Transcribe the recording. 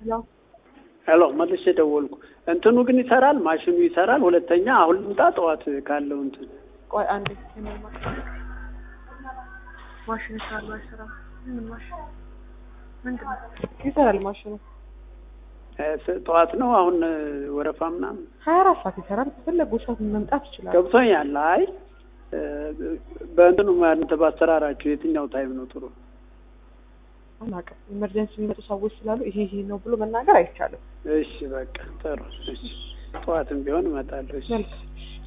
ያው ሄሎ መልሼ ደወልኩ። እንትኑ ግን ይሰራል፣ ማሽኑ ይሰራል። ሁለተኛ አሁን ልምጣ ጠዋት ካለው እንትን ቆይ አንዴ የምን ማሽን ማሽን ይሰራል አይሰራም? ምን ማሽን ምንድን ነው? ይሰራል ማሽኑ እ፣ ስ- ጠዋት ነው አሁን እ፣ ወረፋ ምናምን ሀያ አራት ሰዓት ይሰራል። በፈለጉ ሰዓት መምጣት ይችላል። ገብቶኛል። አይ እ፣ በእንትኑ እናንተ ባሰራራችሁ የትኛው ታይም ነው ጥሩ? አናውቅም። ኢመርጀንሲ የሚመጡ ሰዎች ስላሉ ይሄ ይሄ ነው ብሎ መናገር አይቻልም። እሺ በቃ ጥሩ። እሺ ጠዋትም ቢሆን እመጣለሁ። እሺ መልካም